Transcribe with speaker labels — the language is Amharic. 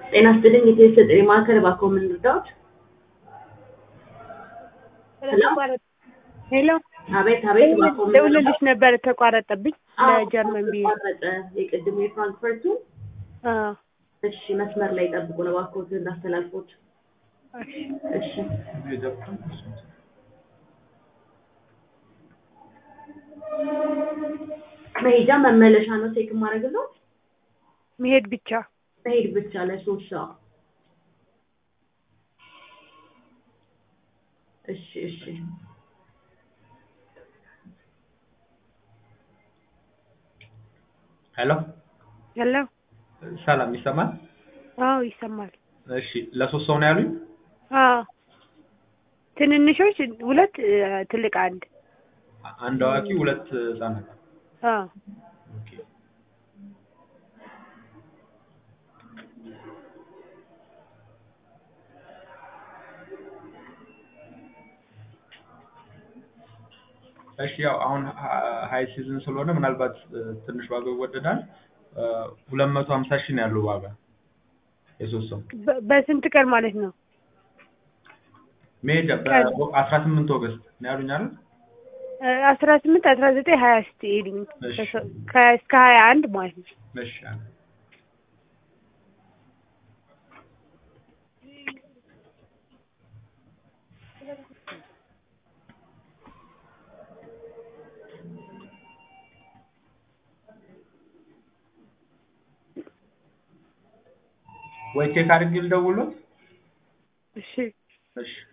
Speaker 1: ጤና ይስጥልኝ የቴሌ ጥሪ ማዕከል እባክዎ ምን ልርዳዎት? ሄሎ
Speaker 2: ሄሎ
Speaker 1: አቤት አቤት እባክዎ ምን
Speaker 2: ደውልልሽ
Speaker 1: ልርዳዎት?
Speaker 2: ነበር ተቋረጠብኝ።
Speaker 1: አዎ
Speaker 2: ለጀርመን ብዬ
Speaker 1: ተቋረጠ የቅድሙ የፍራንክፈርቱ
Speaker 2: አዎ፣
Speaker 1: እሺ መስመር ላይ ጠብቁን እባክዎት እንዳስተላልፎት
Speaker 2: እሺ።
Speaker 1: እሺ መሄጃ መመለሻ ነው ቼክ የማደርግልዎት
Speaker 2: መሄድ ብቻ
Speaker 1: መሄድ ብቻ ለሶስት ሰው እሺ እሺ
Speaker 3: ሄሎ
Speaker 2: ሄሎ።
Speaker 3: ሰላም ይሰማል?
Speaker 2: አዎ ይሰማል።
Speaker 3: እሺ ለሶስት ሰው ነው ያሉኝ?
Speaker 2: አዎ ትንንሾች ሁለት እ፣ ትልቅ አንድ።
Speaker 3: አንድ አዋቂ ሁለት ህጻናት።
Speaker 2: አዎ
Speaker 3: ኦኬ። እሺ ያው አሁን ሀይ ሲዝን ስለሆነ ምናልባት እ፣ ትንሽ ዋጋው ይወደዳል። ሁለት መቶ ሀምሳ ሺህ ነው ያለው ዋጋ የሶስት ሰው
Speaker 2: በ- በስንት ቀን ማለት ነው?
Speaker 3: መሄጃ
Speaker 2: ቀን።
Speaker 3: በአስራ ስምንት ኦገስት ነው ያሉኝ አይደል?
Speaker 2: እ፣ አስራ ስምንት አስራ ዘጠኝ ሀያ እስቲ ሄድኝ
Speaker 3: እሺ።
Speaker 2: እስከ ሀያ አንድ ማለት ነው።
Speaker 3: እሺ ወይ ቼክ አድርጌ ልደውልዎት?
Speaker 2: እሺ
Speaker 3: እሺ